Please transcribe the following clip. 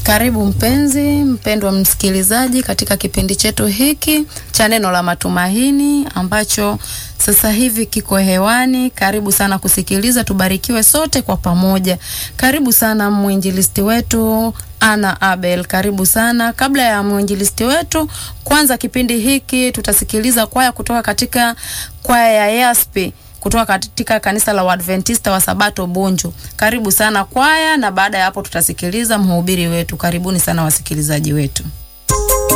Karibu mpenzi mpendwa msikilizaji katika kipindi chetu hiki cha neno la matumaini ambacho sasa hivi kiko hewani. Karibu sana kusikiliza, tubarikiwe sote kwa pamoja. Karibu sana mwinjilisti wetu Ana Abel, karibu sana. Kabla ya mwinjilisti wetu, kwanza kipindi hiki tutasikiliza kwaya kutoka katika kwaya ya Yaspi kutoka katika kanisa la Waadventista wa Sabato Bunju. Karibu sana kwaya, na baada ya hapo tutasikiliza mhubiri wetu. Karibuni sana wasikilizaji wetu.